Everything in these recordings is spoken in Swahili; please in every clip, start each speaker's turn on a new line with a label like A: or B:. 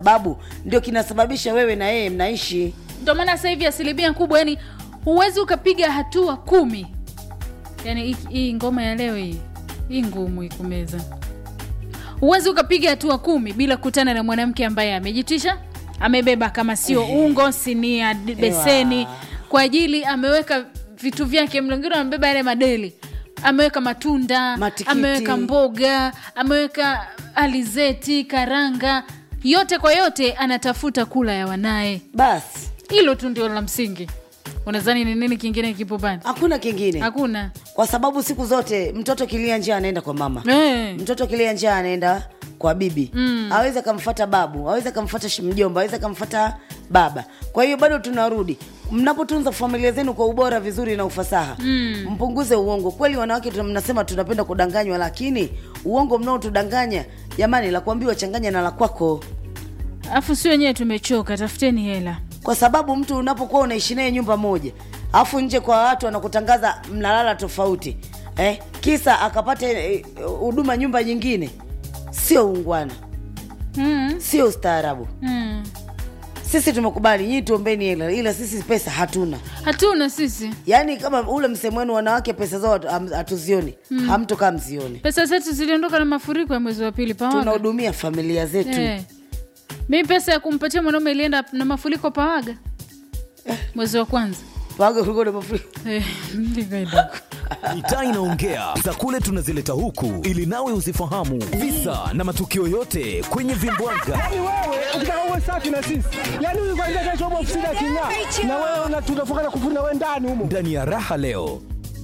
A: sababu ndio kinasababisha wewe na yeye mnaishi
B: ndio maana sasa hivi asilimia kubwa yani huwezi ukapiga hatua kumi yani hii- hii ngoma ya leo hii hii ngumu ikumeza huwezi ukapiga hatua kumi bila kukutana na mwanamke ambaye amejitisha amebeba kama sio ungo sinia d- beseni kwa ajili ameweka vitu vyake mlongiro amebeba yale madeli ameweka matunda
A: Matikiti.
B: ameweka mboga ameweka alizeti karanga yote kwa yote anatafuta kula ya wanaye
A: basi
B: hilo tu ndio la msingi unadhani ni nini kingine kipo pale
A: hakuna kingine
B: hakuna
A: kwa sababu siku zote mtoto kilia njaa anaenda kwa mama
B: Eh.
A: mtoto kilia njaa anaenda kwa bibi mm. aweze akamfata babu aweze akamfata shi- mjomba aweze akamfata baba kwa hiyo bado tunarudi mnapotunza familia zenu kwa ubora vizuri na ufasaha mm. mpunguze uongo kweli wanawake tuna- mnasema tunapenda kudanganywa lakini uongo mnaotudanganya jamani la kuambiwa changanya na la kwako
B: alafu si wenyewe tumechoka tafuteni hela
A: kwa sababu mtu unapokuwa unaishi naye nyumba moja alafu nje kwa watu wanakutangaza mnalala tofauti eh, kisa akapata eh, huduma nyumba nyingine sio ungwana
B: mm.
A: sio ustaarabu
B: Mm.
A: sisi tumekubali nyii tuombeni hela ila sisi pesa hatuna
B: hatuna sisi
A: yaani kama ule msemo wenu wanawake pesa zao hatu- ham- hatuzioni mm. hamtokaa mzioni
B: pesa zetu ziliondoka na mafuriko ya mwezi wa pili pawaga
A: tunahudumia familia zetu
B: eh. mi pesa ya kumpatia mwanaume ilienda na mafuriko pawaga mwezi wa kwanza
A: Waga kulikuwa na mafuriko.
B: eh, nikaenda huko.
C: mitaa inaongea za kule tunazileta huku ili nawe uzifahamu visa na matukio yote kwenye vimbwaga
D: Yaani wewe ukitaka uwe safi na sisi, yaani huyu kwanza kesho upo ofisini aking'aa, na wewe una- tunafunga na kufuna wewe ndani humo.
C: ndani ya raha leo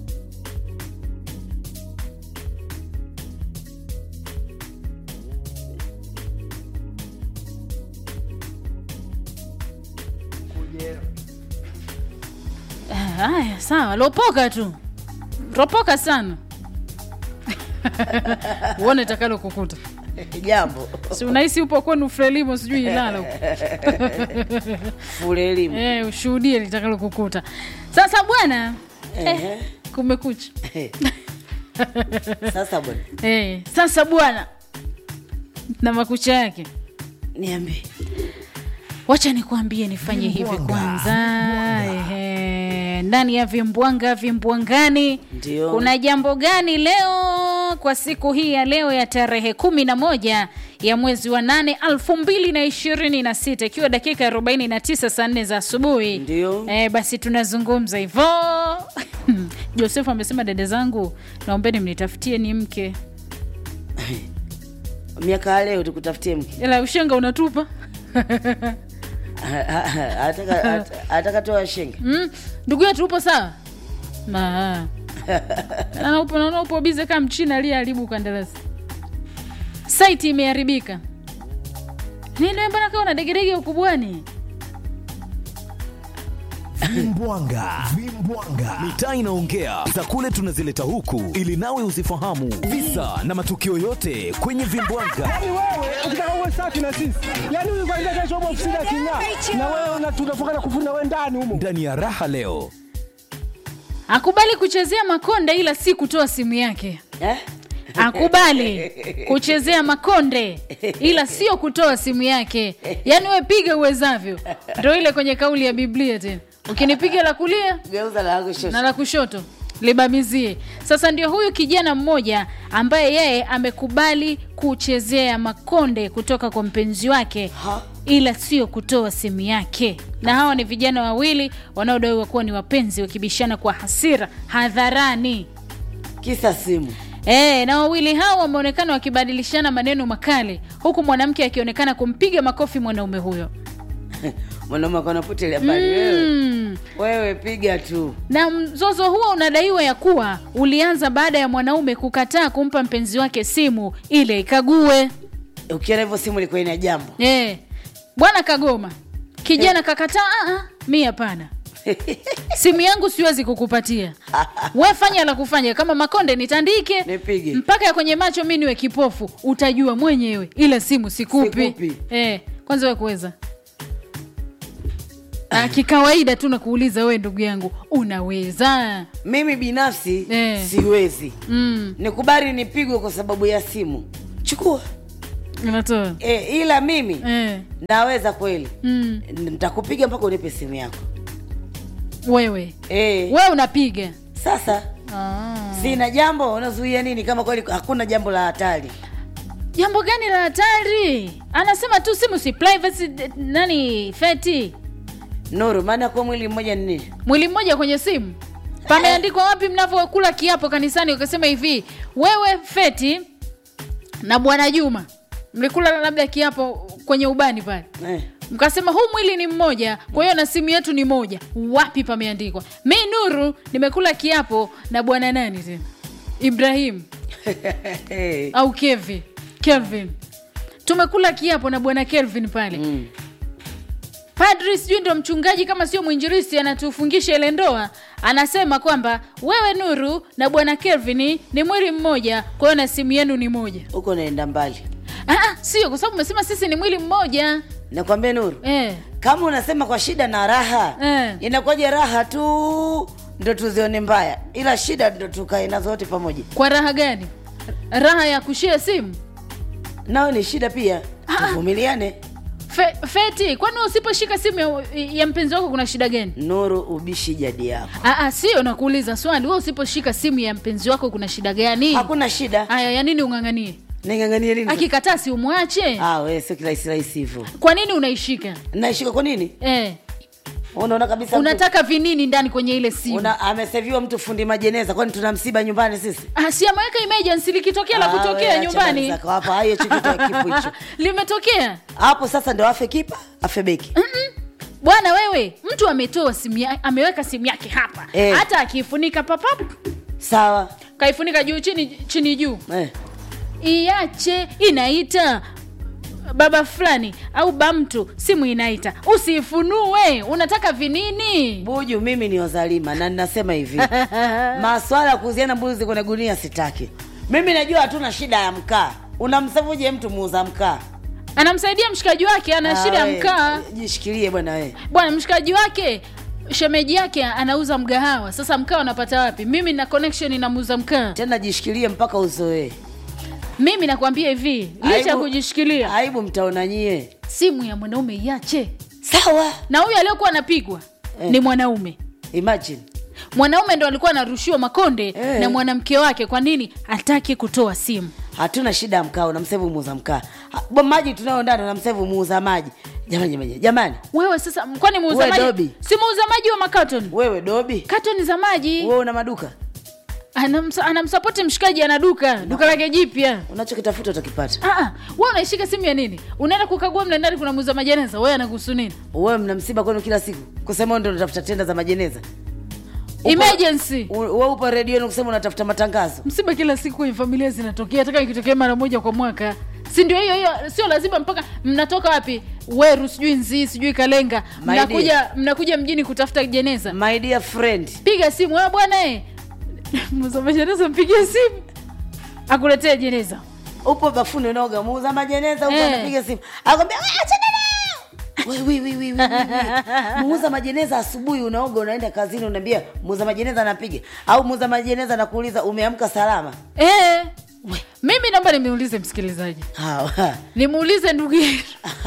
B: Eh, haya sawa lopoka tu ropoka sana uone takalo kukuta
A: jambo
B: si unahisi upo kwenu frelimo sijui ilala huko
A: fule elimu
B: eh, ushuhudie litakalo kukuta sasa bwana eh, kumekucha
A: sasa bwana
B: eh, sasa bwana na makucha yake
A: niambie
B: wacha nikuambie nifanye hivi kwanza Ehe, ndani ya vimbwanga vimbwangani
A: Ndio.
B: kuna jambo gani leo kwa siku hii ya leo ya tarehe kumi na moja ya mwezi wa nane alfu mbili na ishirini na sita ikiwa dakika arobaini na tisa saa nne za asubuhi
A: Ndio.
B: e, basi tunazungumza hivo josefu amesema dada zangu naombeni mnitafutie ni mke
A: miaka ya leo tukutafutie mke
B: ila ushenga unatupa
A: Ataka- at- ataka toa shenge
B: Mm, ndugu yetu upo sawa Ma. Naona upo- naona upo bize kama mchina aliyeharibu kandarasi saiti imeharibika nini mbona kawa na degedege ukubwani
C: vimbwanga vimbwanga mitaa inaongea za kule tunazileta huku ili nawe uzifahamu visa na matukio yote kwenye vimbwanga
D: Yaani wewe ukitaka uwe safi na sisi, yaani huyu kwanza kesho upo ofisini aking'aa, na wewe una- tunafunga na kufuna wewe ndani humo.
C: ndani ya raha leo
B: akubali kuchezea makonde ila si kutoa simu yake
A: Eh?
B: akubali kuchezea makonde ila sio kutoa simu yake yaani we piga uwezavyo ndo ile kwenye kauli ya biblia tena ukinipiga la kulia
A: geuza la yako shosho.
B: na la kushoto libamizie sasa ndio huyu kijana mmoja ambaye yeye amekubali kuchezea makonde kutoka kwa mpenzi wake
A: Ha?
B: ila sio kutoa simu yake na hawa ni vijana wawili wanaodaiwa kuwa ni wapenzi wakibishana kwa hasira hadharani
A: kisa simu
B: E, na wawili hao wameonekana wakibadilishana maneno makali huku mwanamke akionekana kumpiga makofi mwanaume huyo
A: mwanaume akona potelea mbali wewe
B: mm.
A: wewe piga tu
B: na mzozo huo unadaiwa ya kuwa ulianza baada ya mwanaume kukataa kumpa mpenzi wake simu ile ikague
A: ukiona hivyo simu ilikuwa ina jambo
B: e, bwana kagoma kijana kakataa "Ah, ah, mi hapana simu yangu siwezi kukupatia we fanya la kufanya kama makonde nitandike
A: Nipige.
B: mpaka ya kwenye macho mi niwe kipofu utajua mwenyewe ila simu sikupi,
A: Sikupi.
B: Eh, kwanza we kuweza Ah, kikawaida tu nakuuliza we ndugu yangu unaweza
A: mimi binafsi
B: Eh.
A: siwezi
B: mm.
A: nikubali nipigwe kwa sababu ya simu chukua
B: unatoa
A: e, ila mimi
B: eh.
A: naweza kweli
B: mm.
A: nitakupiga mpaka unipe simu yako
B: wewe
A: e,
B: wewe unapiga
A: sasa
B: ah.
A: sina jambo unazuia nini kama kweli hakuna jambo la hatari
B: jambo gani la hatari anasema tu simu si privacy d- nani feti
A: nuru maana kuwa mwili mmoja ni nini
B: mwili mmoja kwenye simu pameandikwa wapi mnavyokula kiapo kanisani ukasema hivi wewe feti na bwana juma mlikula labda kiapo kwenye ubani pale
A: eh.
B: mkasema huu mwili ni mmoja kwa hiyo na simu yetu ni moja wapi pameandikwa mi nuru nimekula kiapo na bwana nani tena ibrahim au kevi kelvin tumekula kiapo na bwana kelvin pale
A: mm.
B: padri sijui ndo mchungaji kama sio mwinjiristi anatufungisha ile ndoa anasema kwamba wewe nuru na bwana kelvin ni mwili mmoja kwa hiyo na simu yenu ni moja
A: huko naenda mbali
B: Ah, ah, sio kwa sababu umesema sisi ni mwili mmoja
A: nakwambia nuru
B: eh.
A: kama unasema kwa shida na raha
B: Eh.
A: inakuwaje raha tu ndo tuzione mbaya ila shida ndo tukae nazo wote pamoja
B: kwa raha gani raha ya kushia simu
A: nao ni shida pia tuvumiliane
B: Fe, feti kwani usiposhika simu ya, ya mpenzi wako kuna shida gani
A: nuru ubishi jadi yako
B: Aa, sio nakuuliza swali we usiposhika simu ya mpenzi wako kuna shida gani
A: hakuna shida
B: haya ya nini ung'ang'anie
A: ninganganie nini
B: akikataa si umwache
A: ah, we sio kirahisi rahisi hivyo
B: kwa nini unaishika
A: naishika kwa nini
B: eh,
A: unaona kabisa mtu-
B: unataka vinini ndani kwenye ile simu
A: una ameseviwa mtu fundi majeneza kwani tuna msiba nyumbani sisi
B: Ah, si ameweka emergency likitokea la
A: Ah, we,
B: kutokea
A: acha
B: nyumbani
A: habari zako. hapa hayo chukitoa kipu hicho
B: limetokea
A: hapo sasa ndo afe kipa afe beki
B: Mm-mm. bwana wewe mtu ametoa simu ya, ameweka simu yake hapa
A: Eh.
B: hata akiifunika papap
A: sawa
B: kaifunika juu chini chini juu
A: eh.
B: iache inaita baba fulani au bamtu simu inaita usiifunue unataka vinini
A: buju mimi ni wazalima na ninasema hivi maswala ya kuuziana mbuzi kwenye gunia sitaki mimi najua hatuna shida ya mkaa unamsavuje mtu muuza mkaa
B: anamsaidia mshikaji wake ana
A: Ah,
B: shida ya
A: we,
B: mkaa
A: jishikilie bwana we
B: bwana mshikaji wake shemeji yake anauza mgahawa sasa mkaa unapata wapi mimi na connection inamuuza mkaa
A: tena jishikilie mpaka uzoee
B: mimi nakwambia hivi licha ya
A: Aibu-
B: kujishikilia
A: aibu mtaona nyie
B: simu ya mwanaume iache
A: sawa
B: na huyu aliyokuwa anapigwa
A: Eh.
B: ni mwanaume
A: imagine
B: mwanaume ndo alikuwa anarushiwa makonde
A: Eh.
B: na mwanamke wake kwa nini hataki kutoa simu
A: hatuna shida ya mkaa unamsevu muuza mkaa Ha, bo maji tunayo ndani unamsevu muuza maji jamani jamani jamani
B: wewe sasa kwani muuza
A: We,
B: maji
A: Dobi.
B: si muuza maji wa makatoni
A: wewe dobi
B: katoni za maji
A: wewe una maduka
B: Anamsa- anamsapoti mshikaji ana duka duka lake jipya
A: unachokitafuta utakipata
B: Ah, ah, wewe unaishika simu ya nini unaenda kukagua mle ndani kuna muuza majeneza wewe anakuhusu nini
A: wewe mna msiba kwenu kila siku kusema wewe ndio unatafuta tenda za majeneza Upo-
B: emergency
A: U- wewe upo redioni kusema unatafuta matangazo
B: msiba kila siku kwenye familia zinatokea hata kama ikitokea mara moja kwa mwaka si ndio hiyo hiyo sio lazima mpaka mnatoka wapi weru sijui nzii sijui kalenga
A: My
B: mnakuja mnakuja mjini kutafuta jeneza
A: my dear friend
B: piga simu wewe bwana eh msoma jeneza mpigie simu akuletee jeneza
A: upo bafuni unaoga muuza majeneza upo
B: Eh.
A: anapiga simu akwambia "Wewe achana nayo." We, we, we, we, we, we. muuza majeneza asubuhi unaoga unaenda kazini unaambia muuza majeneza anapiga au muuza majeneza anakuuliza umeamka salama
B: eh mimi naomba nimuulize msikilizaji
A: Hawa.
B: nimuulize ndugu yetu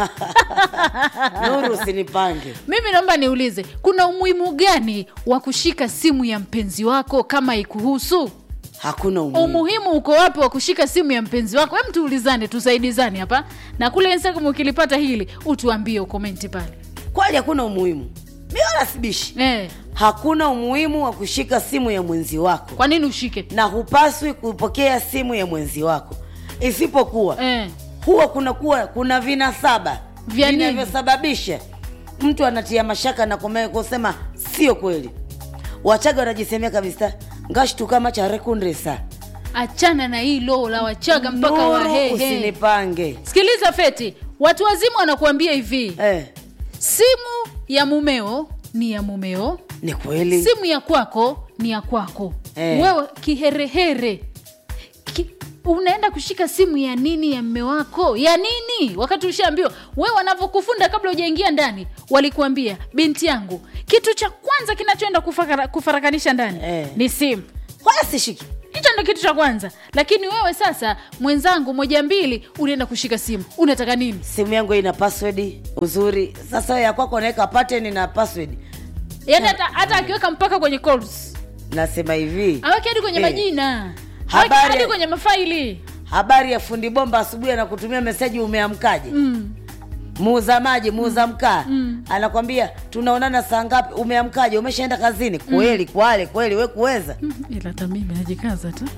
A: nuru usinipange
B: mimi naomba niulize kuna umuhimu gani wa kushika simu ya mpenzi wako kama ikuhusu
A: hakuna umuhimu
B: umuhimu uko wapi wa kushika simu ya mpenzi wako hem tuulizane tusaidizane hapa na kule instagram ukilipata hili utuambie ukomenti pale
A: kweli hakuna umuhimu mi wala sibishi
B: eh,
A: hakuna umuhimu wa kushika simu ya mwenzi wako
B: kwa nini ushike
A: na hupaswi kupokea simu ya mwenzi wako isipokuwa
B: eh,
A: huwa kuna kuwa kuna vinasaba
B: Vya nini?
A: vinavyosababisha mtu anatia mashaka na kume- kusema sio kweli wachaga wanajisemea kabisa ngashtuka macha rekundresa
B: achana na hilo la wachaga mpaka
A: Nuru,
B: wahehe
A: usinipange
B: sikiliza feti watu wazima wanakuambia hivi
A: eh,
B: simu ya mumeo ni ya mumeo
A: ni kweli
B: simu ya kwako ni ya kwako
A: Eh.
B: wewe kiherehere Ki, unaenda kushika simu ya nini ya mme wako ya nini wakati ushaambiwa we wanavyokufunda kabla hujaingia ndani walikuambia binti yangu kitu cha kwanza kinachoenda kufakara, kufarakanisha ndani
A: Eh.
B: ni simu
A: wala sishiki
B: hicho ndo kitu cha kwanza lakini wewe sasa mwenzangu moja mbili unaenda kushika simu unataka nini
A: simu yangu ina password uzuri sasa ya kwako unaweka pattern na password
B: yaani hata hata akiweka mpaka kwenye calls
A: nasema hivi
B: aweke hadi kwenye
A: Eh.
B: majina aweke
A: Habari-
B: hadi kwenye mafaili
A: habari ya fundi bomba asubuhi anakutumia meseji umeamkaje
B: mm.
A: muuza maji muuza mkaa anakwambia tunaonana saa ngapi umeamkaje umeshaenda kazini kweli kwale kweli we kuweza
B: ila hata mimi najikaza tu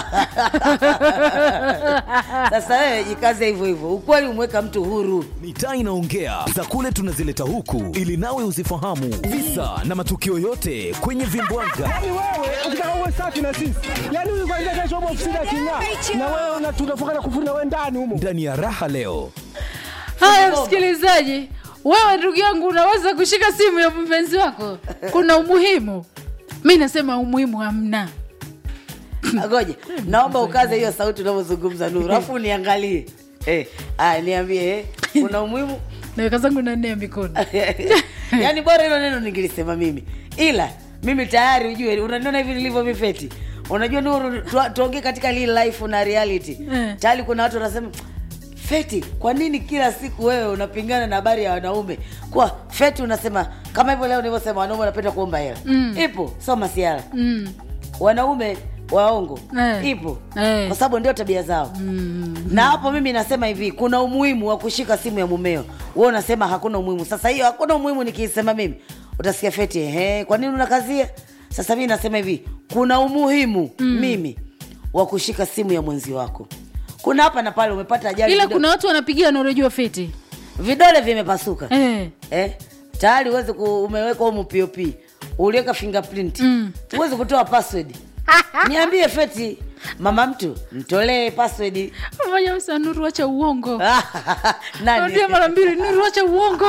A: sasa wewe jikaze hivyo hivyo ukweli umeweka mtu huru
C: mitaa inaongea za kule tunazileta huku ili nawe uzifahamu visa na matukio yote kwenye vimbwanga
D: Yaani wewe ukitaka uwe safi na sisi, yaani huyu kwanza kesho upo ofisini aking'aa, na wewe una- tunafukana kufuri na wewe ndani humo.
C: ndani ya raha leo
B: haya msikilizaji wewe ndugu yangu unaweza kushika simu ya mpenzi wako kuna umuhimu mi nasema umuhimu hamna
A: ngoja naomba ukaze hiyo sauti unavyozungumza nuru alafu uniangalie eh, aya niambie eh, kuna umuhimu
B: naweka zangu na nne ya mikono
A: yaani bora hilo neno ningilisema mimi ila mimi tayari ujue unaniona hivi nilivyo mifeti unajua nuru tu- tuongee katika real life na reality
B: Eh.
A: tayari kuna watu wanasema feti kwa nini kila siku wewe unapingana na habari ya wanaume kwa feti unasema kama hivyo leo nilivyosema wanaume wanapenda kuomba hela
B: Mm.
A: ipo sio masiara
B: mm.
A: wanaume waongo
B: Eh.
A: ipo
B: Eh.
A: kwa sababu ndio tabia zao
B: Mm.
A: na hapo mimi nasema hivi kuna umuhimu wa kushika simu ya mumeo wewe unasema hakuna umuhimu sasa hiyo hakuna umuhimu nikiisema mimi utasikia feti ehe kwa nini unakazia sasa mimi nasema hivi kuna umuhimu mm. mimi wa kushika simu ya mwenzi wako kuna hapa na pale umepata ajali
B: ila
A: vido-
B: kuna watu wanapigia naurejua feti
A: vidole vimepasuka
B: eh.
A: eh, tayari uweze ku, umeweka humu pop uliweka fingerprint
B: Mm.
A: uweze kutoa password niambie feti mama mtu mtolee password
B: moja usa nuru wacha uongo
A: nani
B: narudia mara mbili nuru wacha uongo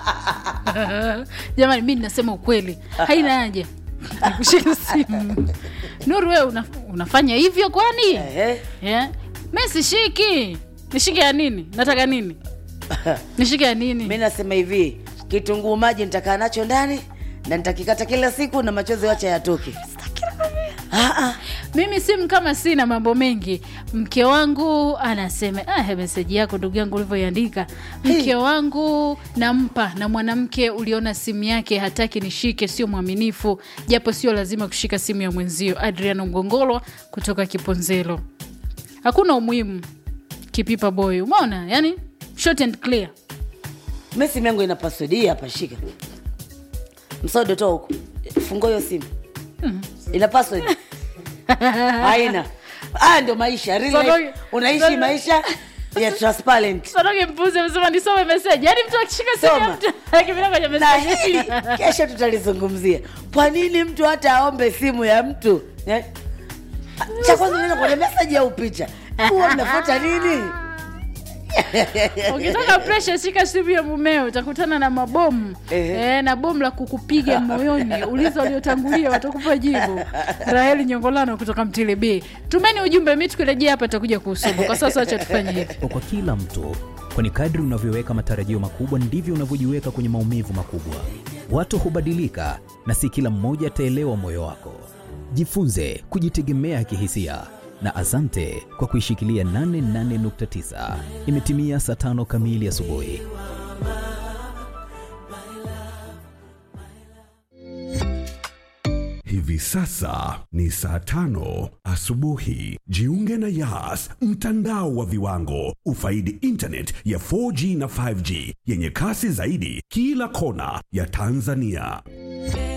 B: jamani mi nasema ukweli haina haja ya kushika simu nuru wewe una, unafanya hivyo kwani
A: Ehe.
B: yeah. mi sishiki nishike ya nini nataka nini nishike ya
A: mi
B: nini
A: nasema hivi kitunguu maji nitakaa nacho ndani na nitakikata kila siku na machozi wacha yatoke Ah, ah.
B: mimi simu kama sina mambo mengi mke wangu anasema ah, meseji yako ndugu yangu ulivyoiandika mke wangu nampa na mwanamke uliona simu yake hataki nishike sio mwaminifu japo sio lazima kushika simu ya mwenzio adriano mgongolwa kutoka kiponzelo hakuna umuhimu kipipa boy umeona yani short and clear
A: mi simu yangu ina password hii hapa shika msodo toa huku fungua hiyo simu ina password haina haya ndio maisha real life.
B: Sonoge-
A: unaishi
B: sonoge-
A: maisha ya transparent
B: sonoge mpuzi amesema nisome meseji yaani mtu akishika simu ya
A: Soma.
B: mtu akipita kwenye
A: na
B: meseji
A: hili kesho tutalizungumzia kwa nini mtu hata aombe simu ya mtu eh? cha kwanza unaenda kwenye meseji au picha huwa mnafuata nini
B: ukitaka presha shika simu ya mumeo utakutana na mabomu
A: Ehe.
B: e, na bomu la kukupiga moyoni ulizo waliotangulia watakupa jibu raheli nyongolano kutoka mtilibi tumeni ujumbe mi tukirejea hapa takuja kuusoma kwa sasa wacha tufanye hivi
E: kwa kila mtu kwani kadri unavyoweka matarajio makubwa ndivyo unavyojiweka kwenye maumivu makubwa watu hubadilika na si kila mmoja ataelewa moyo wako jifunze kujitegemea kihisia na asante kwa kuishikilia 88.9 imetimia saa tano kamili asubuhi
F: Hivi sasa ni saa tano asubuhi. Jiunge na Yas, mtandao wa viwango. Ufaidi internet ya 4G na 5G yenye kasi zaidi kila kona ya Tanzania.